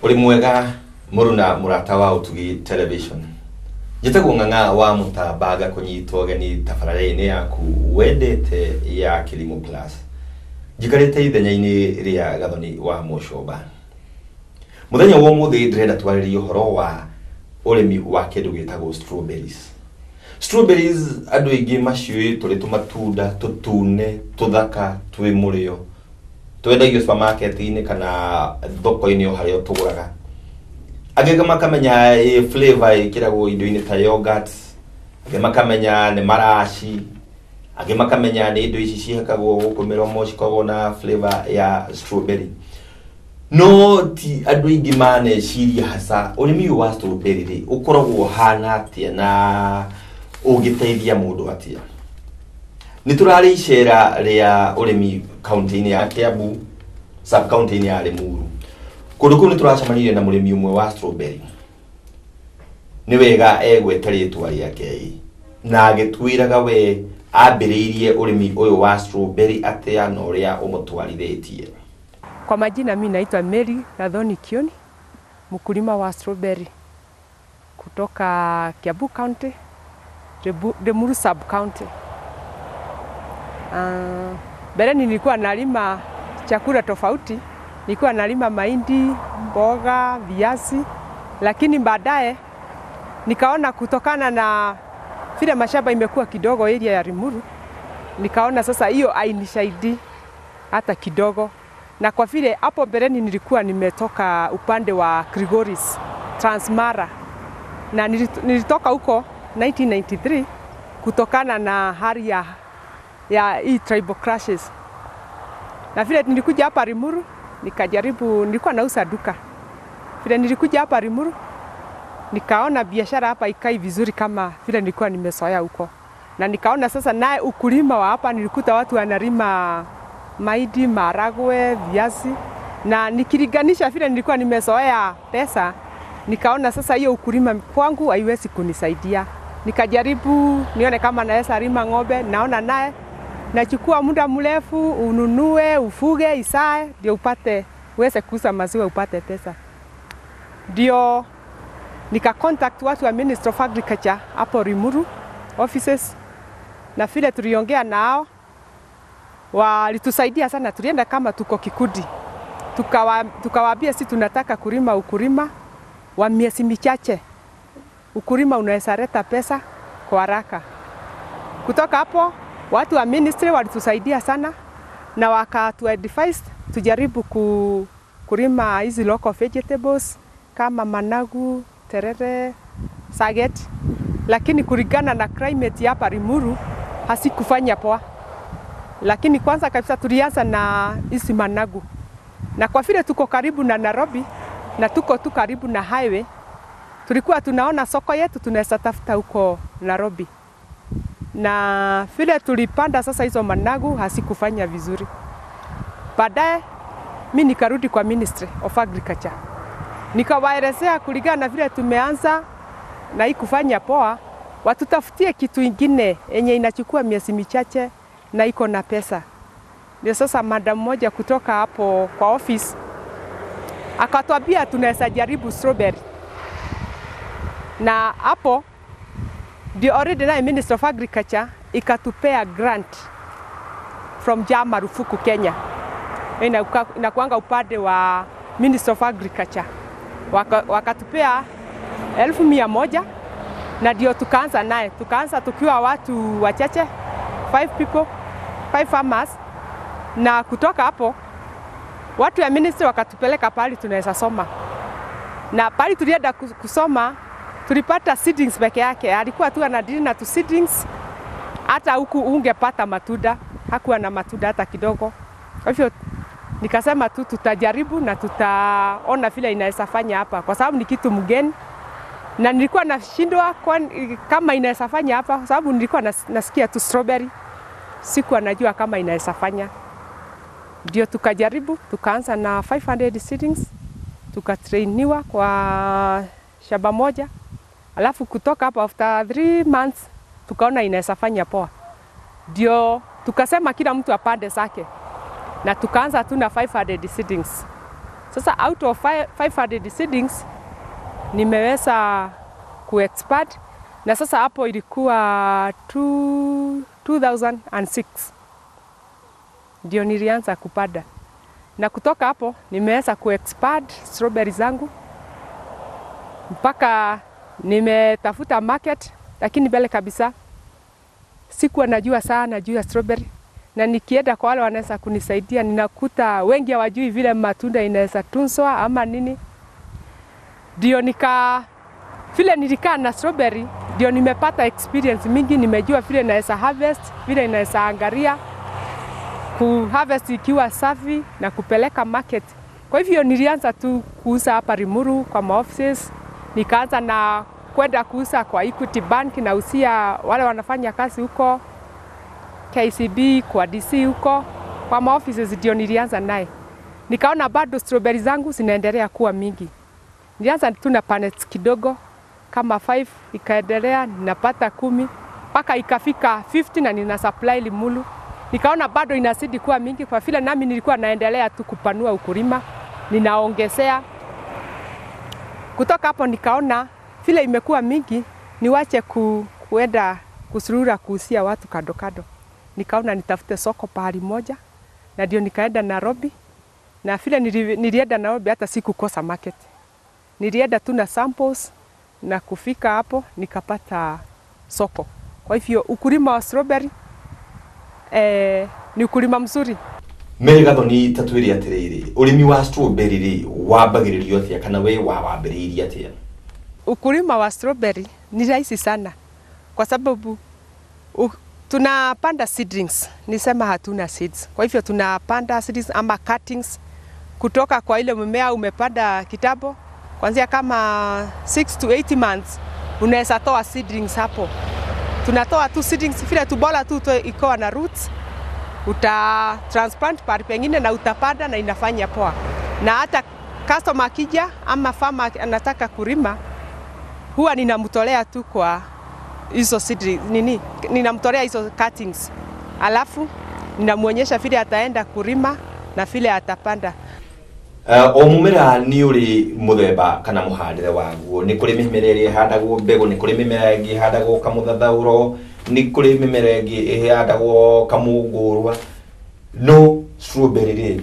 uri mwega muruna murata wa utugi television njitagwo ng'ang'a wa mutambaga kunyitwo geni tabarĩra-inĩ yaku wendete ya kilimo plus njikarĩte ithenya-inĩ rĩa gathoni wa mũcũmba mũthenya wa ũmũthĩ ndĩrenda twarĩrie ũhoro wa ũrĩmi wa kĩndũ gĩtagwo strawberries strawberries andũ aingĩ maciũĩ tũrĩ tũmatunda tũtune tũthaka twĩ mũrĩo twendagio supermarket-inĩ kana thoko-inĩ o harĩa tũgũraga angĩ makamenya ĩ flavor ĩkĩragwo indo-inĩ ta yogurt angĩ makamenya nĩ maraci angĩ makamenya nĩ indo ici cihakagwo gũkũ mĩromo cikoragwo na flavor ya strawberry no ti andũ aingĩ maneciria haca ũrĩmi ũyũ wa strawberry rĩ ũkoragwo ũhana atĩa na ũngĩteithia mũndũ atĩa nĩ tũrarĩ icera rĩa ũrĩmi kaunti-inĩ ya Kiambu sub kaunti-inĩ ya Limuru kũndũ kũu nĩ tũracemanirie na mũrĩmi ũmwe wa strawberry nĩ wega egwete rĩtwa rĩake na agĩtwĩraga we ambĩrĩirie ũrĩmi ũyũ wa strawberry atĩa na ũrĩa ũmũtwarithĩtie Kwa majina mi naitwa Mary Gathoni Kioni, mkulima wa strawberry kutoka Kiambu County, Rebu- Limuru sub county. Uh, mbeleni nilikuwa nalima chakula tofauti, nilikuwa nalima mahindi, mboga, viazi, lakini baadaye nikaona kutokana na vile mashamba imekuwa kidogo area ya Limuru, nikaona sasa hiyo hainisaidii hata kidogo, na kwa vile hapo mbeleni nilikuwa nimetoka upande wa Kilgoris, Transmara, na nilit- nilitoka huko 1993 kutokana na hali ya, ya hii tribal clashes, na vile nilikuja hapa Limuru nikajaribu, nilikuwa nauza duka. Vile nilikuja hapa Limuru nikaona biashara hapa ikai vizuri kama vile nilikuwa nimezoea huko, na nikaona sasa naye ukulima wa hapa, nilikuta watu wanalima mahindi, maragwe, viazi, na nikilinganisha vile nilikuwa nimezoea pesa, nikaona sasa hiyo ukulima kwangu haiwezi kunisaidia. Nikajaribu nione kama naweza lima ng'ombe, naona naye nachukua muda mrefu, ununue, ufuge, isae, ndio upate uweze kuuza maziwa upate pesa. Ndio nika contact watu wa Ministry of Agriculture hapo Limuru offices, na vile tuliongea nao walitusaidia sana. Tulienda kama tuko kikundi, tukawa, tukawaambia si tunataka kulima ukulima wa miezi michache, ukulima unaweza leta pesa kwa haraka. Kutoka hapo watu wa ministry walitusaidia sana na wakatu advise tujaribu ku, kulima hizi local vegetables kama managu, terere, saget, lakini kulingana na climate hapa Limuru hasikufanya poa. Lakini kwanza kabisa tulianza na hizi managu, na kwa vile tuko karibu na Nairobi na tuko tu karibu na highway, tulikuwa tunaona soko yetu tunaweza tafuta huko Nairobi, na vile tulipanda sasa hizo managu hasikufanya vizuri. Baadaye mi nikarudi kwa Ministry of Agriculture nikawaelezea kulingana na vile tumeanza na hii kufanya poa, watutafutie kitu ingine yenye inachukua miezi michache na iko na pesa. Ndio sasa madam moja kutoka hapo kwa office akatwambia tunaweza jaribu strawberry, na hapo ndio already naye Minister of Agriculture ikatupea grant from JA Marufuku Kenya, Inakuwa- inakuanga upande wa Minister of Agriculture Waka- wakatupea elfu mia moja na ndio tukaanza naye, tukaanza tukiwa watu wachache, five people, five farmers, na kutoka hapo watu ya ministry wakatupeleka pahali tunaweza soma, na pahali tulienda kus- kusoma tulipata seedlings peke yake, alikuwa tu anadili na tu seedlings, hata huku ungepata matunda, hakuwa na matunda hata kidogo. Kwa hivyo nikasema tu tutajaribu na tutaona vile inaweza fanya hapa, kwa sababu ni kitu mgeni na nilikuwa nashindwa kwani- kama inaweza fanya hapa, kwa sababu nilikuwa nas, nasikia tu strawberry, sikuwa najua kama inaweza fanya. Ndio tukajaribu, tukaanza na 500 seedlings, tukatrainiwa kwa shamba moja, alafu kutoka hapo after 3 months tukaona inaweza fanya poa, ndio tukasema kila mtu apande zake na tukaanza tu na 500 seedlings Sasa out of fi- 500 seedlings nimeweza kuexpand na sasa hapo ilikuwa two- 2006 ndio nilianza kupanda, na kutoka hapo nimeweza kuexpand strawberry zangu mpaka nimetafuta market, lakini mbele kabisa sikuwa najua sana juu ya strawberry, na nikienda kwa wale wanaweza kunisaidia, ninakuta wengi hawajui vile matunda inaweza tunzwa ama nini. Ndio nika vile nilikaa na strawberry, ndio nimepata experience mingi, nimejua vile naweza harvest, vile inaweza angalia ku harvest ikiwa safi na kupeleka market. Kwa hivyo nilianza tu kuuza hapa Limuru kwa maoffices, nikaanza na kwenda kuuza kwa Equity Bank, nausia wale wanafanya kazi huko KCB, kwa DC huko kwa maoffices, ndio nilianza naye. Nikaona bado strawberry zangu zinaendelea kuwa mingi. Nilianza tu na panels kidogo kama 5 ikaendelea, ninapata kumi mpaka ikafika 50 na nina supply Limuru. Nikaona bado inazidi kuwa mingi, kwa vile nami nilikuwa naendelea tu kupanua ukulima, ninaongezea. Kutoka hapo nikaona vile imekuwa mingi, niwache ku, kuenda kusurura kuhusia watu kando kando. Nikaona nitafute soko pahali moja, na ndio nikaenda Nairobi, na vile nili, nilienda Nairobi hata sikukosa market. Nilienda tu na samples na kufika hapo nikapata soko. Kwa hivyo ukulima wa strawberry eh, ni ukulima mzuri. Mary Gathoni tatwiri atiriri urimi wa strawberry ri wambagiririo atia kana we wa wambiriirie atia Ukulima wa strawberry ni rahisi sana kwa sababu u, tunapanda seedlings, nisema hatuna seeds. Kwa hivyo tunapanda seedlings ama cuttings kutoka kwa ile mmea umepanda kitambo, kuanzia kama 6 to 8 months unaweza toa seedlings hapo. Tunatoa tu seedlings vile tu bora tu itoe- ikoa na roots, uta transplant pahali pengine na utapanda na inafanya poa, na hata customer akija ama farmer anataka kulima huwa ninamtolea tu kwa hizo seedlings, nini, ninamtolea hizo cuttings, alafu ninamwonyesha vile ataenda kulima na vile atapanda. Uh, o mumera nĩ ũrĩ mũthemba kana mũhandĩre waguo nĩ kũrĩ mĩmera ĩrĩa ĩhandagwo mbegũ nĩ kũrĩ mĩmera ĩngĩ ĩhandagwo kamũthathaũro nĩ kũrĩ mĩmera ĩngĩ ĩhandagwo kamũngũrwa no strawberry rĩ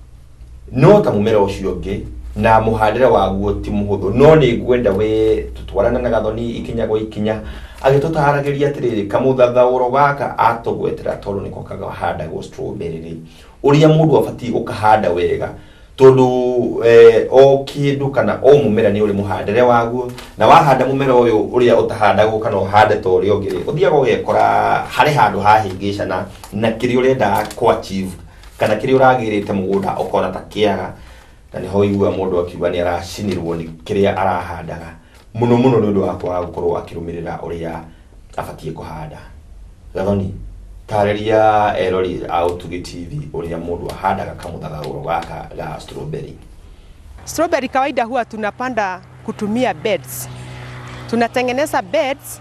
no ta mũmera ũcio ũngĩ na mũhandĩre waguo ti mũhũthũ no nĩ ngwenda we tũtwarane na gathoni ikinya gwa ikinya agĩtũtaragĩria atĩrĩrĩ kamũthathaũro gaka atũgwetera tondũ nĩko kahandagwo strawberry rĩ ũrĩa mũndũ abatiĩ gũkahanda wega tondũ eh, o kĩndũ kana o mũmera nĩ ũrĩ mũhandĩre waguo na wahanda mũmera ũyũ ũrĩa ũtahandagwo kana ũhande ta ũrĩa ũngĩ rĩ ũthiaga ũgekora harĩ handũ hahĩngĩcana na kĩrĩa ũrenda kũ achieve kana kĩrĩa ũragĩrĩte mũgũnda ũkona ta kĩaga na nĩho igua mũndũ akiuga nĩ aracinirwo nĩ kĩrĩa arahandaga mũno mũno nĩ ũndũ wa kwaga gũkorwo akĩrũmĩrĩra ũrĩa abatiĩ kũhanda gathoni tarĩria erori a ũtugi tv ũrĩa mũndũ ahandaga kamũthathaũro gaka ga strawberry Strawberry kawaida huwa tunapanda kutumia beds. Tunatengeneza beds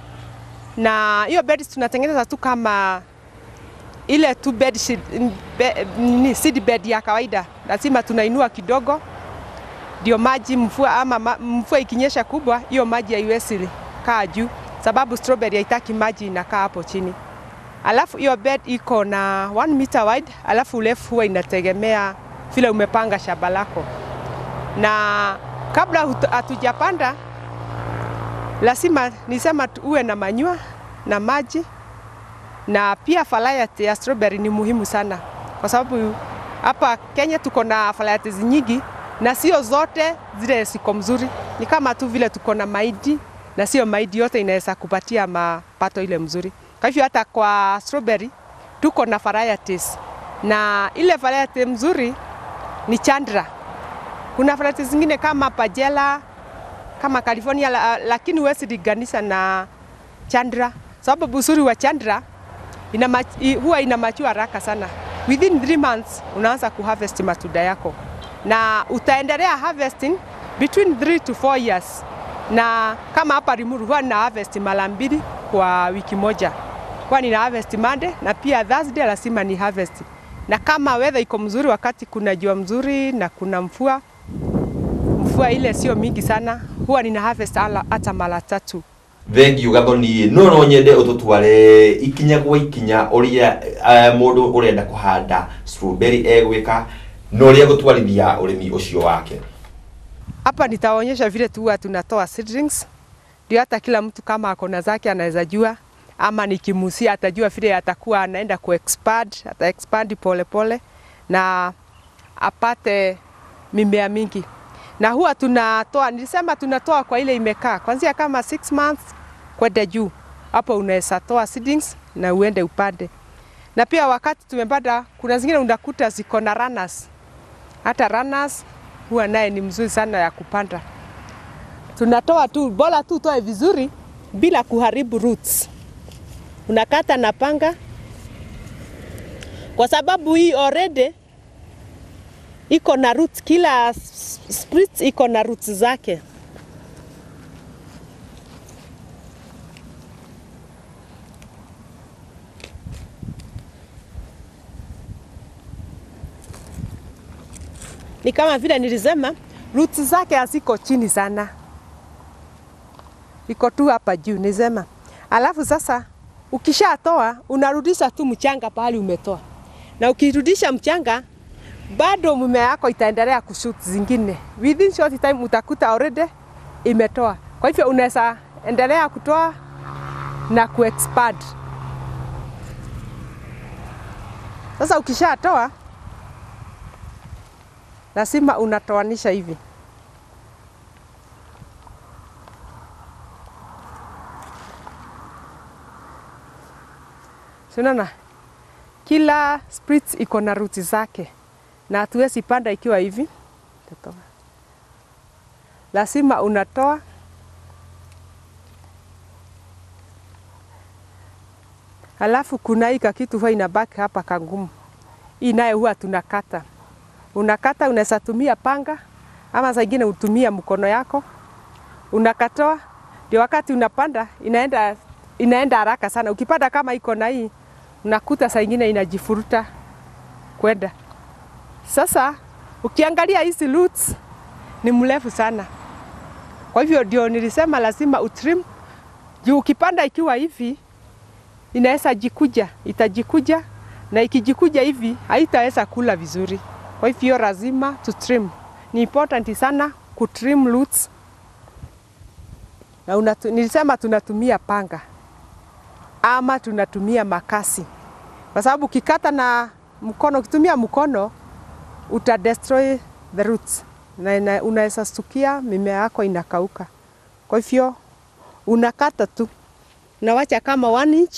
na hiyo beds tunatengeneza tu kama ile tu bed sheet, be, nini, seed bed ya kawaida. Lazima tunainua kidogo ndio maji mvua ama ma, mvua ikinyesha kubwa, hiyo maji haiwezi kaa juu, sababu strawberry haitaki maji inakaa hapo chini. Alafu hiyo bed iko na 1 meter wide, alafu urefu huwa inategemea vile umepanga shamba lako na kabla hut- hatujapanda lazima nisema tu- uwe na manyua na maji na pia variety ya strawberry ni muhimu sana, kwa sababu hapa Kenya tuko na varieties nyingi na sio zote zile ziko mzuri. Ni kama tu vile tuko na mahindi na sio mahindi yote inaweza kupatia mapato ile mzuri. Kwa hivyo hata kwa strawberry tuko na varieties, na ile variety mzuri ni Chandra. Kuna varieties zingine kama Pajela, kama California, la, lakini huwezi linganisha na Chandra, sababu uzuri wa Chandra ina mach, i- huwa ina machua haraka sana. Within 3 months unaanza kuharvest matunda yako na utaendelea harvesting between 3 to 4 years, na kama hapa Limuru huwa nina harvest mara mbili kwa wiki moja, huwa nina harvest Monday na pia Thursday lazima ni harvest, na kama weather iko mzuri, wakati kuna jua mzuri na kuna mvua, mvua ile sio mingi sana, huwa nina harvest ala- hata mara tatu. thengiå gathoni no no nyende å tå tware ikinya gwa ikinya å rä a må ndå å renda kå handa strawberry egwä ka na å rä a gå twarithia å rä mi å cio wake Hapa nitaonyesha vile tu huwa tunatoa seedlings, ndio hata kila mtu kama ako na zake anaweza jua, ama nikimusia atajua vile atakuwa anaenda ku expand, ata expand pole pole na apate mimea mingi. Na huwa tunatoa, nilisema tunatoa kwa ile imekaa kuanzia kama 6 months kwenda juu. Hapo unaweza toa seedlings na uende upande. Na pia wakati tumepanda, kuna zingine unakuta ziko na runners hata runners huwa naye ni mzuri sana ya kupanda. Tunatoa tu, bora tu utoe vizuri bila kuharibu roots. Unakata na panga, kwa sababu hii already iko na roots, kila s- split iko na roots zake. ni kama vile nilisema, roots zake haziko chini sana, iko tu hapa juu nisema. Alafu sasa ukishatoa unarudisha tu mchanga pahali umetoa, na ukirudisha mchanga bado mimea yako itaendelea kushoot zingine. Within short time utakuta already imetoa. Kwa hivyo unaweza endelea kutoa na kuexpand. Sasa ukishatoa lazima unatoanisha hivi. Unaona, kila split iko na ruti zake, na hatuwezi panda ikiwa hivi. Tatoa. Lazima unatoa Alafu kuna hii kakitu huwa inabaki hapa kangumu, hii nayo huwa tunakata unakata, unaweza tumia panga ama saa ingine utumia mkono yako, unakatoa, ndio wakati unapanda inaenda inaenda haraka sana. Ukipanda kama iko na hii, unakuta saa ingine inajifuruta kwenda. Sasa ukiangalia hizi roots ni mrefu sana, kwa hivyo ndio nilisema lazima utrim juu. Ukipanda ikiwa hivi inaweza jikuja, itajikuja na ikijikuja hivi haitaweza kula vizuri. Kwa hivyo lazima tu trim. Ni important sana ku trim roots. Na unatu, nilisema tunatumia panga ama tunatumia makasi, kwa sababu ukikata na mkono, ukitumia mkono uta destroy the roots na ina- unaweza stukia mimea yako inakauka. Kwa hivyo unakata tu, unawacha kama one inch,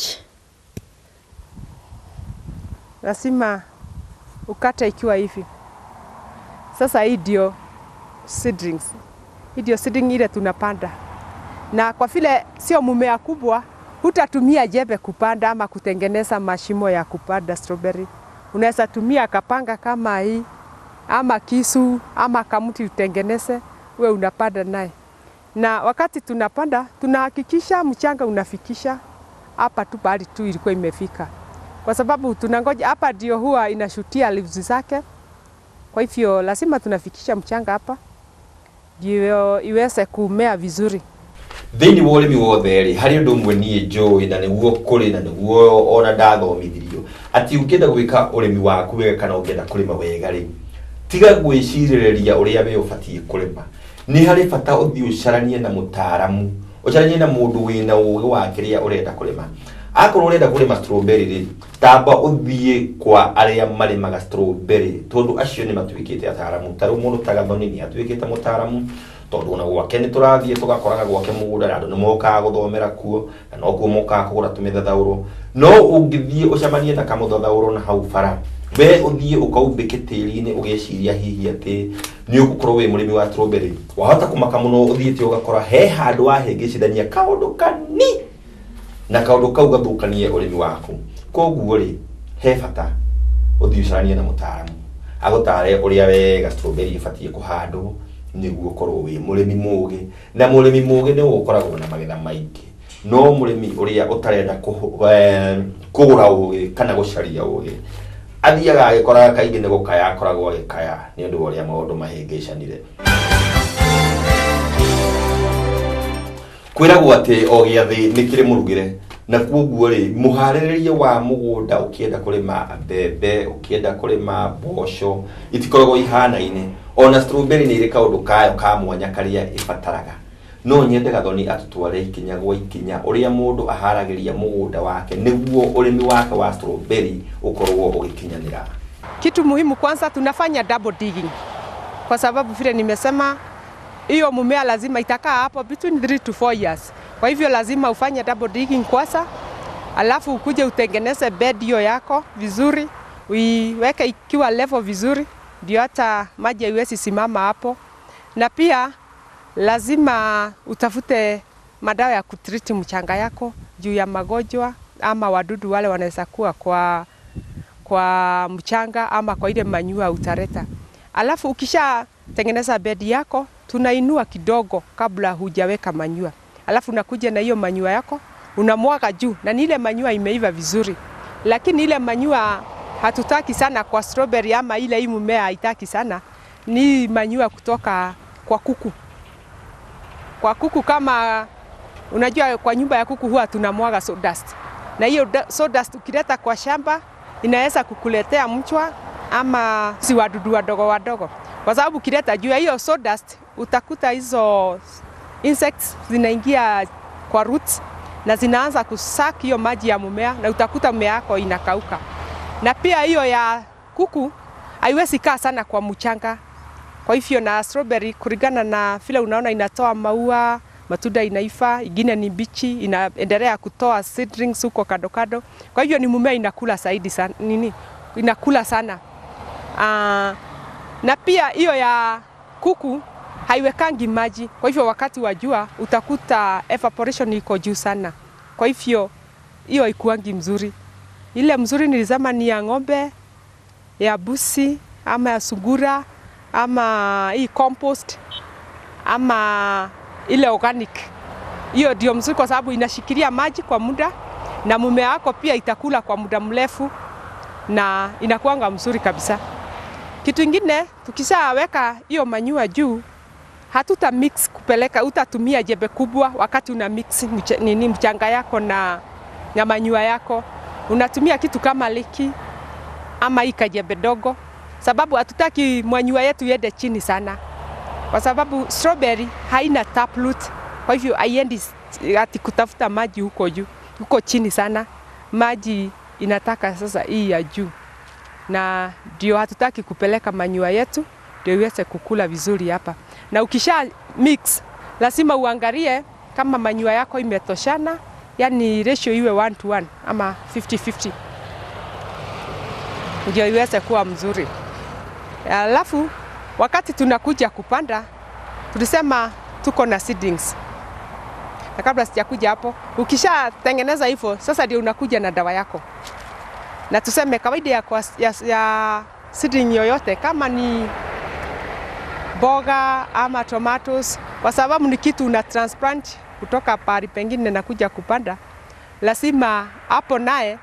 lazima ukate ikiwa hivi. Sasa hii ndio seedlings, hii ndio seedling ile tunapanda, na kwa vile sio mumea kubwa, hutatumia jembe kupanda ama kutengeneza mashimo ya kupanda strawberry. Unaweza tumia kapanga kama hii ama kisu ama kamuti utengeneze, we unapanda naye. Na wakati tunapanda tunahakikisha mchanga unafikisha hapa tu pahali tu ilikuwa imefika, kwa sababu tunangoja hapa, ndio huwa inashutia leaves zake. Kwa hivyo lazima tunafikisha mchanga hapa ndio iweze kumea vizuri. thĩinĩ wa ũrĩmi wothe rĩ harĩ ũndũ ũmwe niĩ njũĩ na nĩguo kũrĩ na nĩguo ona ndathomithirio atĩ ũngĩenda gwĩka ũrĩmi waku wega kana ũngĩenda kũrĩma wega rĩ tiga gwĩcirĩrĩria ũrĩa we ũbatiĩ kũrĩma nĩ harĩ bata ũthiĩ ũcaranie na mũtaaramu ũcaranie na mũndũ wĩna ũgĩ wa kĩrĩa ũrenda kũrĩma akorwo ũrenda kũrĩma strawberry rĩ tamba ũthiĩ kwa arĩa marĩmaga strawberry tondũ acio nĩ matuĩkĩte ataaramu ta rĩu mũndũ ta gathoni nĩ atuĩkĩte mũtaaramu tondũ ona gwake nĩ tũrathiĩ tũgakoraga gwake mũgũnda na andũ nĩ mokaga gũthomera kuo na no kuo mokaga kũgũra tũmĩthathaũrũ no ũngĩthiĩ ũcemanie na kamũthathaũrũ na hau bara we ũthiĩ ũkaumbĩke tĩri-inĩ ũgeciria hihi atĩ nĩ ũgũkorwo wĩ mũrĩmi wa strawberry wahota kũmaka mũno ũthiĩte ũgakora he handũ wahĩngĩcithania kaũndũ kani na kaũndũ kau gathũkanie ũrĩmi waku koguo rĩ he bata ũthiĩ ũcaranie na mũtaaramu agũtare ũrĩa wega strawberry ĩbatiĩ kũhandwo nĩguo ũkorwo wĩ mũrĩmi mũgĩ na mũrĩmi mũgĩ nĩ ũkoragwo na magetha maingĩ no mũrĩmi ũrĩa ũtarenda kũhũ- eh, kũgũra ũgĩ kana gũcaria ũgĩ athiaga agĩkoraga kaingĩ nĩ gũkaya akoragwo agĩkaya nĩ ũndũ wa ũrĩa maũndũ mahĩngĩcanire kwiragwo atä o gä athä nä kä rä må rugä na koguo rä må harä rä rie wa må gå nda å kä enda kå rä ma mbembe å kä enda kå rä ma mboco itikoragwo ihanaine ona strawberry nä irä kaå ndå kayo ka mwanya karä a ä bataraga no nyende gathoni atutware ikinya gwa ikinya å rä a må ndå aharagä ria må gå nda wake nä guo å rä mi wake wa strawberry å korwo å gä kinyanä ra Kitu muhimu kwanza, tunafanya double digging kwa sababu vile nimesema, hiyo mumea lazima itakaa hapo between 3 to 4 years. Kwa hivyo lazima ufanye double digging kwanza, alafu ukuje utengeneze bed hiyo yako vizuri, uiweke ikiwa level vizuri, ndio hata maji haiwezi simama hapo, na pia lazima utafute madawa ya kutriti mchanga yako juu ya magonjwa ama wadudu wale wanaweza kuwa kwa kwa mchanga ama kwa ile manyua utareta. Alafu ukisha tengeneza bedi yako, tunainua kidogo kabla hujaweka manyua, alafu unakuja na hiyo manyua yako unamwaga juu, na ni ile manyua imeiva vizuri, lakini ile manyua hatutaki sana kwa strawberry ama ile hii mmea haitaki sana, ni manyua kutoka kwa kuku. Kwa kuku kama unajua, kwa nyumba ya kuku huwa tunamwaga sawdust, na hiyo da- sawdust ukileta kwa shamba inaweza kukuletea mchwa ama si wadudu wadogo wadogo, kwa sababu ukileta juu ya hiyo sawdust utakuta hizo insects zinaingia kwa roots na zinaanza kusak hiyo maji ya mmea, na utakuta mmea yako inakauka. Na pia hiyo ya kuku haiwezi kaa sana kwa mchanga, kwa hivyo na strawberry kulingana na vile unaona inatoa maua, matunda inaifa, ingine ni bichi, inaendelea kutoa seedlings huko kado kado. Kwa hivyo ni mmea inakula zaidi sana, nini inakula sana. Aa, na pia hiyo ya kuku haiwekangi maji, kwa hivyo wakati wa jua utakuta evaporation iko juu sana, kwa hivyo hiyo haikuangi mzuri. Ile mzuri nilisema ni ya ng'ombe, ya busi ama ya sungura ama hii compost ama ile organic. Hiyo ndio mzuri kwa sababu inashikilia maji kwa muda na mmea wako pia itakula kwa muda mrefu na inakuanga mzuri kabisa. Kitu ingine tukishaweka hiyo manyua juu, hatuta mix kupeleka, utatumia jembe kubwa wakati una mix mch nini mchanga yako na, na manyua yako, unatumia kitu kama liki ama hii kajembe dogo, sababu hatutaki manyua yetu iende chini sana, kwa sababu strawberry haina taproot, kwa hivyo haiendi ati kutafuta maji huko juu, huko chini sana. Maji inataka sasa hii ya juu, na ndio hatutaki kupeleka manyua yetu ndio iweze kukula vizuri hapa. Na ukisha mix, lazima uangalie kama manyua yako imetoshana, yani ratio iwe 1 to 1 ama 50-50 ndio iweze kuwa mzuri. Alafu wakati tunakuja kupanda, tulisema tuko na seedlings. Na kabla sijakuja hapo, ukishatengeneza hivyo, sasa ndio unakuja na dawa yako, na tuseme kawaida ya, kwa, ya, ya seedling yoyote kama ni boga ama tomatoes, kwa sababu ni kitu una transplant kutoka pahali pengine na kuja kupanda, lazima hapo naye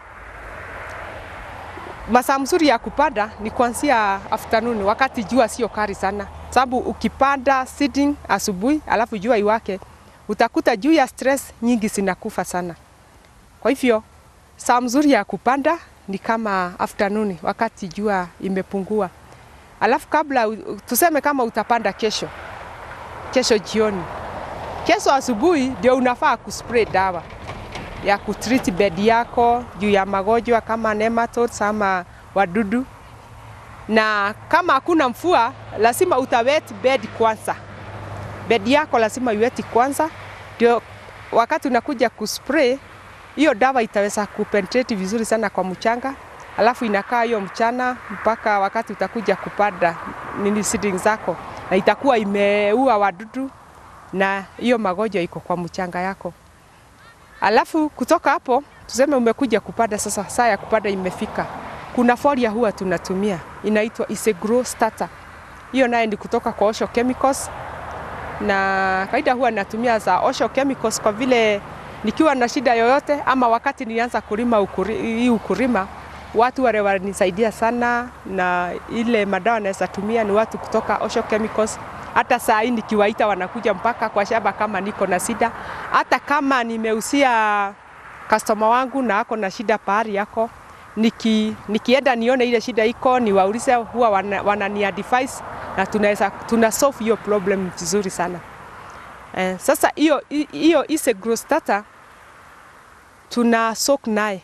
masaa mzuri ya kupanda ni kuanzia afternoon, wakati jua sio kali sana, sababu ukipanda seedling asubuhi alafu jua iwake, utakuta juu ya stress nyingi zinakufa sana. Kwa hivyo saa mzuri ya kupanda ni kama afternoon, wakati jua imepungua. Alafu kabla tuseme kama utapanda kesho, kesho jioni, kesho asubuhi ndio unafaa kuspray dawa ya kutreat bed yako juu ya magonjwa kama nematodes ama wadudu. Na kama hakuna mvua, lazima utawet bed kwanza. Bed yako lazima iweti kwanza, ndio wakati unakuja kuspray hiyo dawa itaweza kupenetrate vizuri sana kwa mchanga, alafu inakaa hiyo mchana mpaka wakati utakuja kupanda nini seedling zako, na itakuwa imeua wadudu na hiyo magonjwa iko kwa mchanga yako. Alafu kutoka hapo tuseme umekuja kupanda sasa, saa ya kupanda imefika. Kuna folia huwa tunatumia inaitwa Isegro starter. Hiyo naye ni kutoka kwa Osho Chemicals, na kawaida huwa natumia za Osho Chemicals kwa vile nikiwa na shida yoyote ama wakati nilianza kulima ukuri, hii ukulima, watu wale walinisaidia sana, na ile madawa naweza tumia ni watu kutoka Osho Chemicals Hata saa hii nikiwaita wanakuja mpaka kwa shamba kama niko na shida. Hata kama nimeusia customer wangu na ako na shida pahali yako, niki, nikienda nione ile shida iko, niwaulize, huwa wana, wanani advise na tunaweza tuna solve hiyo problem vizuri sana. Eh, sasa hiyo hiyo ise grow starter tuna soak naye,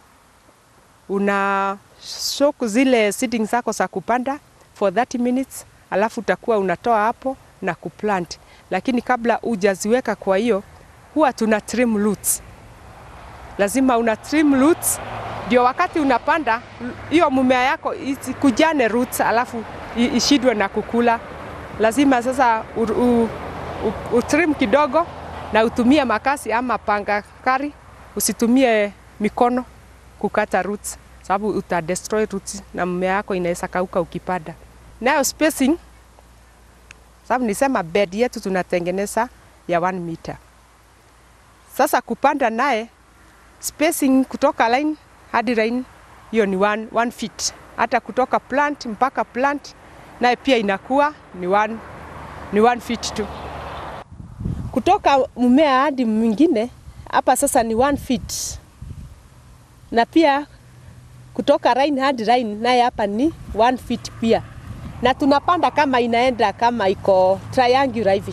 una soak zile seedings zako za kupanda for 30 minutes, alafu utakuwa unatoa hapo na kuplant, lakini kabla hujaziweka kwa hiyo, huwa tuna trim roots. Lazima una trim roots ndio wakati unapanda hiyo mumea yako isikujane roots, alafu ishidwe na kukula. Lazima sasa u, u, u, utrim kidogo na utumie makasi ama panga kari, usitumie mikono kukata roots, sababu uta destroy roots na mmea yako inaweza kauka ukipanda. Nayo spacing, sababu nisema bed yetu tunatengeneza ya 1 meter. Sasa kupanda naye spacing kutoka line hadi line hiyo ni one, one feet. Hata kutoka plant mpaka plant naye pia inakuwa ni one, ni one feet tu. Kutoka mmea hadi mwingine hapa sasa ni one feet, na pia kutoka line hadi line naye hapa ni one feet pia, na tunapanda kama inaenda kama iko triangular hivi.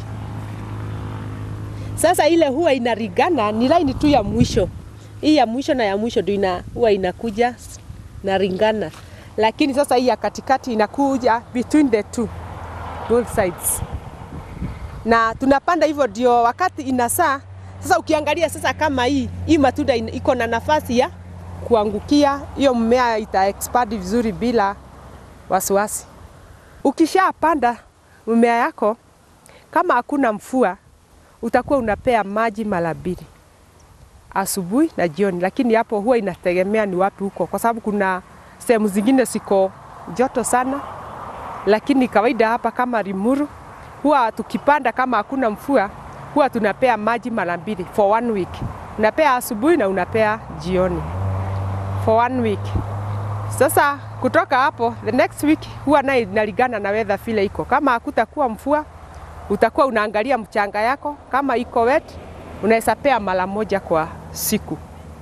Sasa ile huwa inarigana ni line tu ya mwisho hii ya mwisho na ya mwisho ndio ina, huwa inakuja na ringana, lakini sasa hii ya katikati inakuja between the two both sides, na tunapanda hivyo ndio wakati inasaa. Sasa ukiangalia sasa kama hii hii matunda iko na nafasi ya kuangukia, hiyo mmea ita expand vizuri bila wasiwasi. Ukishapanda mmea yako, kama hakuna mvua, utakuwa unapea maji mara mbili asubuhi na jioni, lakini hapo huwa inategemea ni wapi huko, kwa sababu kuna sehemu zingine siko joto sana, lakini kawaida hapa kama Limuru huwa tukipanda kama hakuna mvua huwa tunapea maji mara mbili for one week. Unapea asubuhi na unapea jioni for one week. Sasa kutoka hapo the next week huwa naye inalingana na weather vile iko. Kama hakutakuwa mvua, utakuwa unaangalia mchanga yako, kama iko wet unaweza pea mara moja kwa siku.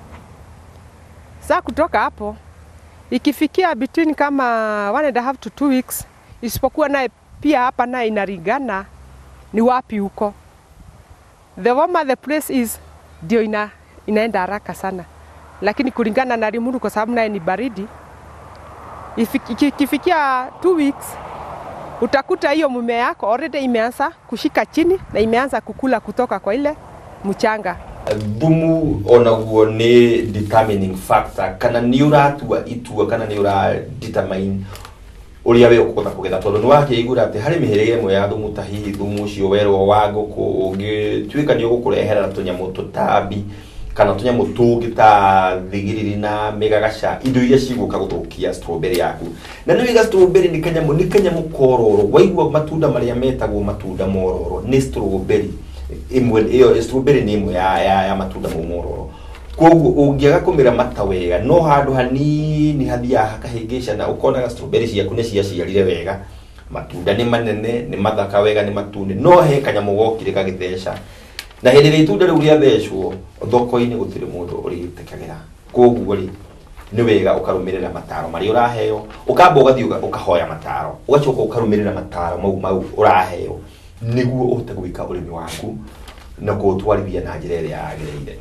Saa kutoka hapo ikifikia between kama one and a half to two weeks, isipokuwa naye pia hapa naye inalingana ni wapi huko. The warmer the place is, ndio ina, inaenda haraka sana, lakini kulingana na Limuru kwa sababu naye ni baridi, ikifikia two weeks utakuta hiyo mimea yako already imeanza kushika chini na imeanza kukula kutoka kwa ile mchanga thumu onaguo nĩ determining factor kana nĩ ũratua itua kana nĩ ũra determine ũrĩa we ũkũhota kũgetha tondũ nĩ wakĩigua atĩ harĩ mĩhĩrĩga ĩmwe ya thumu ta hihi thumu ũcio werwo wa ngũkũ ũngĩtuĩka nĩ ũgũkũrehera tũnyamũ tũtambi kana tũnyamũ tũngĩ ta thigiriri na mĩgagaca indo iria cigũka gũthũkia strawberry yaku na nĩ wiga strawberry nĩ kanyamũ nĩ kanyamũ kororo waigua matunda marĩa metagwo matunda mororo nĩ strawberry imwe iyo strawberry nĩ imwe ya, ya, ya matunda mau mororo koguo ũngĩaga kũmĩramata wega no handũ hanini hathiaga hakahĩngĩca na ũkonaga strawberry ciaku nĩ ciaciarire wega matunda nĩ manene nĩ mathaka wega nĩ matune no he kanyamũ gokire gagĩtheca na hĩndĩ ĩrĩa itunda rĩu rĩathecwo thoko-inĩ gũtirĩ mũndũ ũrĩtĩkagĩra koguo rĩ nĩ wega ũkarũmĩrĩra mataro marĩa ũraheo ũkamba ũgathiĩ ũkahoya mataro ũgacoka ũkarũmĩrĩra mataro mau mau ũraheo nĩguo ũhote gwĩka ũrĩmi waku na kũũtwarithia na njĩra ĩrĩa yagĩrĩire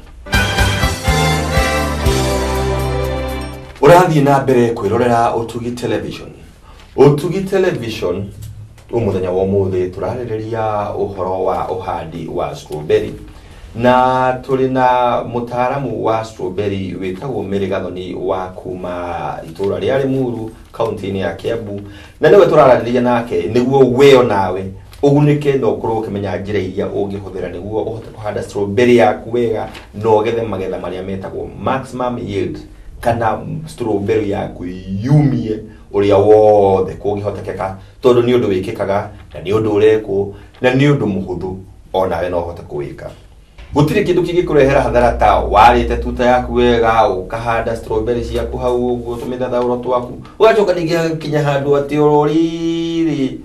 ũrathiĩ na mbere kwĩrorera ũtugi television ũtugi television ũmũthenya wa ũmũthĩ tũrarĩrĩria ũhoro wa ũhandi wa strawberry na tũrĩ na mũtaaramu wa strawberry wĩtagwo Mary Gathoni wa kuma itũra rĩa Limuru kaunti-inĩ ya Kiambu na nĩwe tũraranĩria nake nĩguo we nawe ũgunĩke na ũkorwo ũkĩmenya njĩra iria ũngĩhũthĩra nĩguo ũhote kũhanda strawberry yaku wega na ũgethe magetha marĩa metagwo maximum yield kana strawberry yaku yumie ũrĩa wothe kũngĩhotekeka tondũ nĩ ũndũ wĩkĩkaga na nĩ ũndũ ũrekwo na nĩ ũndũ mũhũthũ onawe no ũhote kũwĩka gũtirĩ kĩndũ kĩngĩkũrehera hathara ta warĩte tuta yaku wega ũkahanda strawberry ciaku hau ũguo tũmĩthathaũro twaku ũgacoka ningĩ kinya handũ atĩ oro rĩrĩ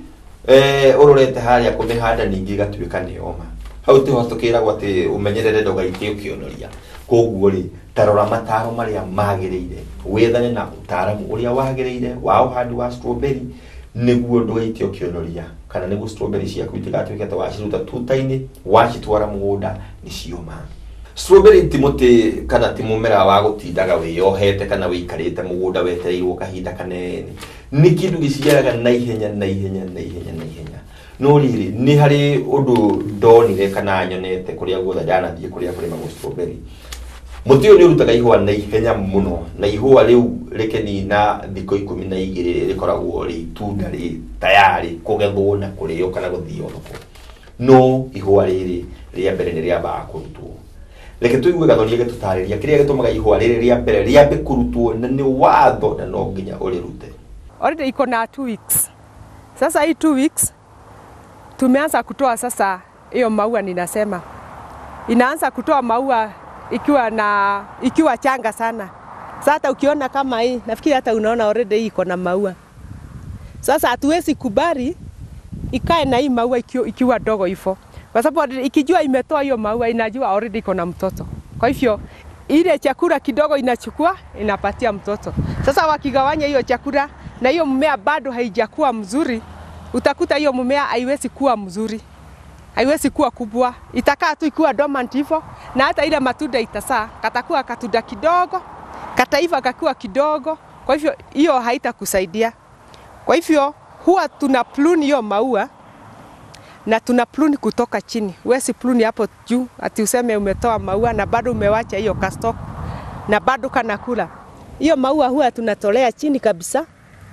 eh urorete haria kumihanda ningi igatuika ni oma hau tiho tukiragwo ati umenyerere ndugaitie ukionoria koguo ri tarora mataro maria magirire wethane na utaramu uria wagirire wa uhandi wa strawberry niguo ndugaitie ukionoria kana niguo strawberry ciaku itigatuike ati waciruta tuta-ini wacitwara mugunda ni cioma strawberry ti muti kana ti mumera wa gutindaga wiyohete kana wikarite mugunda wetereirwo kahinda kanene ni kindu giciaraga na ihenya na ihenya na ihenya na ihenya no riri ni hari undu ndonire kana nyonete kuria guothe ndanathie kuria kurimagwo strawberry muti uyu ni urutaga ihua na ihenya muno na ihua riu rikenina thikũ ikũmi na igĩrĩ rĩkoragwo rĩ itunda rĩ tayari kũgethwo na kũrĩo kana gũthio thoko no ihua rĩrĩ rĩa mbere nĩ rĩambaga kũrutwo reke tũigue gathoni gĩtũtarĩria kĩrĩa gĩtũmaga ihua rĩrĩ rĩa mbere rĩambe kũrutwo na nĩ watho na no nginya ũrĩrute already iko na two weeks. Sasa hii two weeks tumeanza kutoa sasa hiyo maua, ninasema inaanza kutoa maua ikiwa na ikiwa changa sana. Sasa hata ukiona kama hii, nafikiri hata unaona already hii iko na maua. Sasa hatuwezi kubali ikae na hii maua ikiwa, ikiwa dogo hivyo, kwa sababu ikijua imetoa hiyo maua inajua already iko na mtoto. Kwa hivyo ile chakula kidogo inachukua inapatia mtoto. Sasa wakigawanya hiyo chakula na hiyo mmea bado haijakuwa mzuri, utakuta hiyo mmea haiwezi kuwa mzuri, haiwezi kuwa kubwa, itakaa tu ikiwa dormant hivyo, na hata ile matunda itasaa katakuwa katunda kidogo, kataiva kakiwa kidogo. Kwa hivyo hiyo haitakusaidia. Kwa hivyo huwa tuna prune hiyo maua na tuna prune kutoka chini. Huwezi prune hapo juu ati useme umetoa maua na bado umewacha hiyo kastok na bado kanakula. Hiyo maua huwa tunatolea chini kabisa,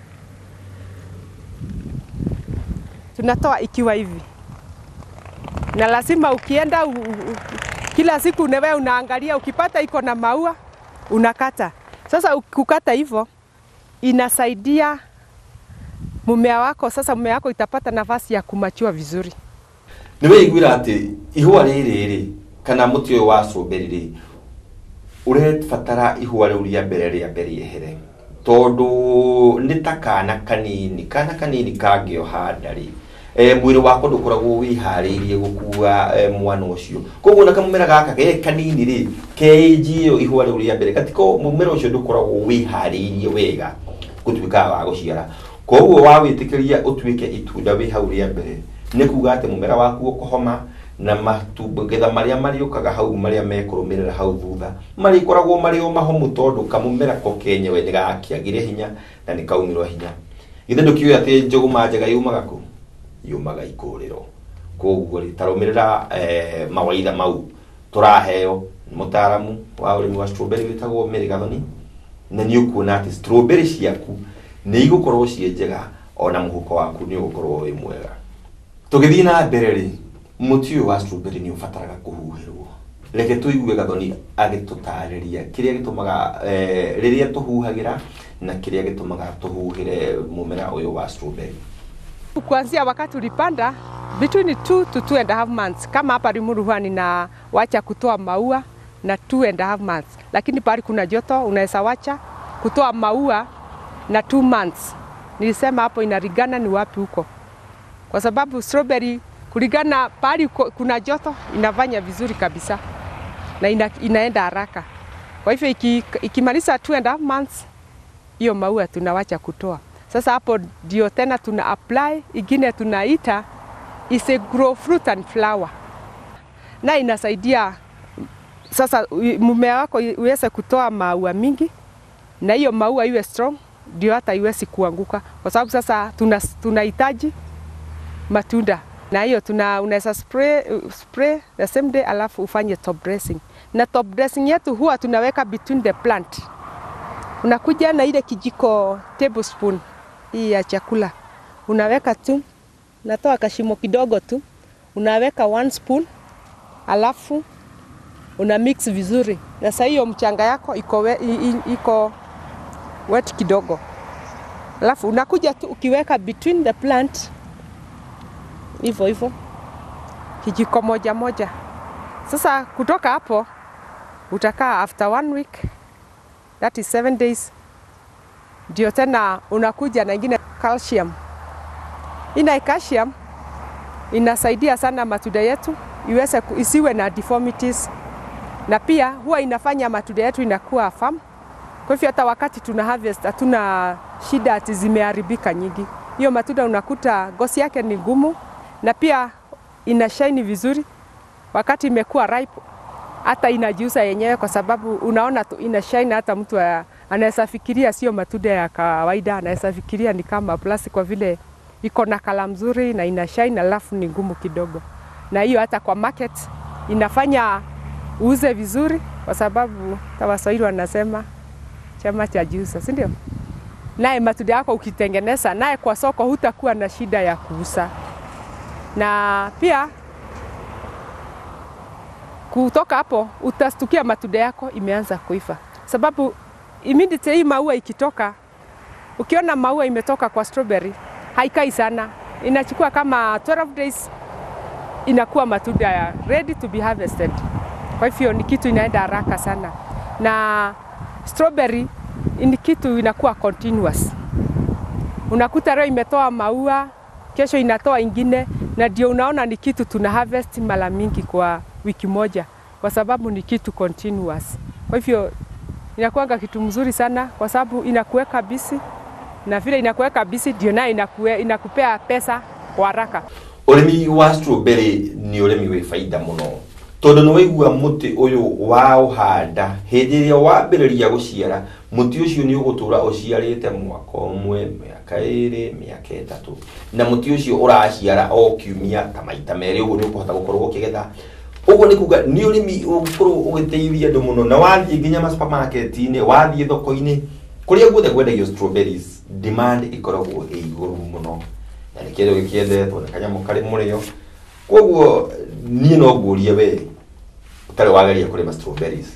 tunatoa ikiwa hivi, na lazima ukienda u, u, u, kila siku unewe unaangalia, ukipata iko na maua unakata. Sasa ukukata hivyo inasaidia mumea wako, sasa mumea wako itapata nafasi ya kumachua vizuri. nä weiguira atä ihua rä rä rä kana må ti å yå wa strawberry rä ũrebatara ihua rĩu rĩa mbere rĩa mbere ehere tondũ nĩ ta kana kanini kana kanini kangĩoha ndarĩ e, mwĩrĩ wakwa ndũkoragwo wĩharĩirie gũkua e, mwana ũcio koguo na kamũmera gaka ge kanini rĩ kenji ĩyo ihua rĩu rĩa mbere gatiko mũmera ũcio ndũkoragwo wĩharĩirie wega gũtuĩkaga wa gũciara koguo wa wĩtĩkĩria ũtuĩke itunda wĩ hau rĩa mbere nĩ kuga atĩ mũmera waku ũkũhoma na magetha marĩa marĩũkaga hau marĩa mekũrũmĩrĩra hau thutha marĩkoragwo marĩ o mahomu tondũ kamũmera ko kenyewe nĩ gakĩagire hinya na nĩ kaumĩrwo hinya githĩ ndũkiũĩ atĩ njũgũma njega yumaga kũ yumaga ikũrĩro koguo rĩ tarũmĩrĩra eh, mawaitha mau tũraheo nĩ mũtaramu wa ũrĩmi wa strawberry wĩtagwo Mary Gathoni na nĩ ũkuona atĩ strawberry ciaku nĩ igũkorwo ciĩ njega ona mũhuko waku nĩ ũgũkorwo wĩ mwega tũgĩthiĩ na mbere rĩ mũtĩ ũyũ wa strawberry nĩ ũbataraga kũhuhĩrwo reke tũigue gathoni agĩtũtarĩria kĩrĩa gĩtũmaga eh, rĩrĩa tũhuhagĩra na kĩrĩa gĩtũmaga tũhuhĩre mũmera ũyũ wa strawberry Kuanzia wakati ulipanda between 2 to 2 and a half months, kama hapa Limuru huwa nina wacha kutoa maua na 2 and a half months, lakini pahali kuna joto unaweza wacha kutoa maua na 2 months. Nilisema hapo inalingana ni wapi huko, kwa sababu strawberry kulingana pahali uko- kuna joto inafanya vizuri kabisa na ina, inaenda haraka. Kwa hivyo iki- ikimaliza 2 and a half months hiyo maua tunawacha kutoa. Sasa hapo ndio tena tuna apply ingine tunaita is a grow fruit and flower, na inasaidia sasa u- mmea wako i- uweze kutoa maua mingi na hiyo maua iwe strong, ndio hata iwezi kuanguka, kwa sababu sasa tuna tunahitaji matunda na hiyo tuna unaweza spray, spray the same day alafu ufanye top dressing. Na top dressing yetu huwa tunaweka between the plant unakuja na ile kijiko tablespoon hii ya chakula unaweka tu, natoa kashimo kidogo tu, unaweka one spoon, alafu una mix vizuri, na sasa hiyo mchanga yako iko, we, i- i- iko wet kidogo, alafu unakuja tu ukiweka between the plant hivyo hivyo, kijiko moja moja. Sasa kutoka hapo utakaa after one week that is seven days, ndio tena unakuja na ingine calcium Ina calcium inasaidia sana matunda yetu iweze ku- isiwe na deformities, na pia huwa inafanya matunda yetu inakuwa firm. Kwa hivyo hata wakati tuna harvest hatuna shida ati zimeharibika nyingi. Hiyo matunda unakuta ngozi yake ni ngumu na pia ina shine vizuri. Wakati imekuwa ripe hata inajiuza yenyewe, kwa sababu unaona tu ina shine. Hata mtu a- anaweza fikiria sio matunda ya kawaida, anaweza fikiria ni kama plastic, kwa vile iko na kala mzuri na ina shine, alafu ni ngumu kidogo, na hiyo hata kwa market inafanya uuze vizuri, kwa sababu hata Waswahili wanasema chama cha jiuza, si ndio? Naye matunda yako ukitengeneza naye kwa soko, hutakuwa na shida ya kuuza, na pia kutoka hapo utastukia matunda yako imeanza kuiva, sababu immediately hii maua ikitoka, ukiona maua imetoka kwa strawberry haikai sana, inachukua kama 12 days inakuwa matunda ya ready to be harvested. Kwa hivyo ni kitu inaenda haraka sana, na strawberry ni kitu inakuwa continuous. Unakuta leo imetoa maua, kesho inatoa ingine, na ndio unaona ni kitu tuna harvest mara mingi kwa wiki moja, kwa sababu ni kitu continuous. Kwa hivyo inakuanga kitu mzuri sana, kwa sababu inakuweka bisi, na vile inakuweka bisi ndio nayo inakue, inakupea pesa kwa haraka. urimi wa strawberry ni urimi wi baida muno tondu ni waigua muti uyu wa uhanda hindi iria wambiriria guciara muti ucio ni ugutura uciarite mwaka umwe miaka iri miaka itatu na muti ucio uraciara o kiumia ta maita meri uguo ni ukuhota gukorwo ukigetha uguo ni kuga ni urimi ugukorwo ugiteithia andu muno na wathie nginya ma supermarket-ini wathie thoko-ini kuria guothe kwendagio strawberries demand ikoragwo ĩ igũrũ mũno na nä kä ndå gä kiendetwo nä kanyamå karä må rä o koguo niä no ngå we å tarä wageria kå rä ma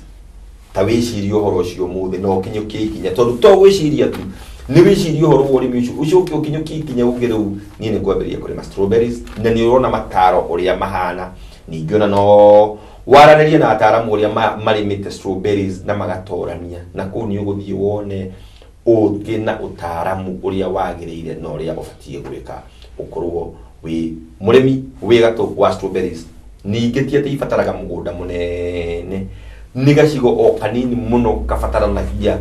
ta wä cirie å horo å cio må thä na å kinyå kie ikinya tondå to gwä ciria tu nä wä cirie å horo wa å rä mi å cio å cio å kinyå kie ikinya å ngä rä u niä nä ngwambä rä ria kå rä ma na nä å rona mataro å rä a mahana ningä ona no waranä rie na ataramu å rä a marä mä te na magatorania na kå u nä å gå thiä wone ũthĩ na ũtaaramu ũrĩa wagĩrĩire na ũrĩa ũbatiĩ gwĩka ũkorwo wĩ mũrĩmi wĩ gatũ wa strawberries ningĩ ti atĩ ibataraga mũgũnda mũnene nĩ gacigo o kanini mũno gabataranagia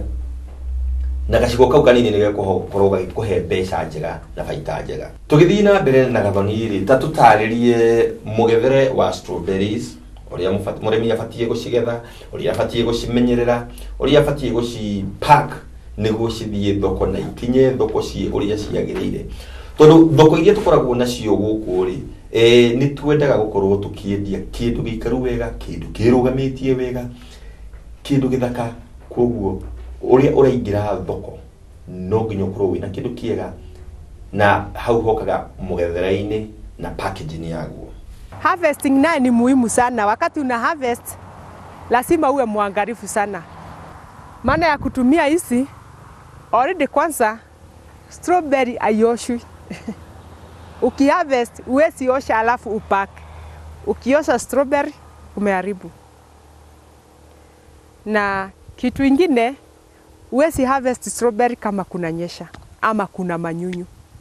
na gacigo kau kanini nĩ gagũkorwo gagĩkũhe mbeca njega na baita njega tũgĩthiĩ na mbere na gathoni rĩ ta tũtarĩrie mũgethere wa strawberries ũrĩa mũrĩmi abatiĩ gũcigetha ũrĩa abatiĩ gũcimenyerera ũrĩa abatiĩ gũci pack nĩguo cithiĩ thoko na ikinye thoko ciĩ ũrĩa ciagĩrĩire tondũ thoko iria tũkoragwo nacio gũkũ rĩ e, nĩ twendaga gũkorwo tũkĩendia kĩndũ gĩikaru wega kĩndũ kĩrũgamĩtie wega kĩndũ gĩthaka koguo ũrĩa ũraingĩra thoko no nginya ũkorwo wĩna kĩndũ kĩega na hau hokaga mũgethere-inĩ na packaging yaguo Harvesting naye ni muhimu sana. Wakati una harvest lazima uwe mwangalifu sana, maana ya kutumia hizi already. Kwanza strawberry aioshwi ukiharvest uwezi osha alafu upack. Ukiosha strawberry umeharibu. Na kitu ingine uwezi harvest strawberry kama kuna nyesha ama kuna manyunyu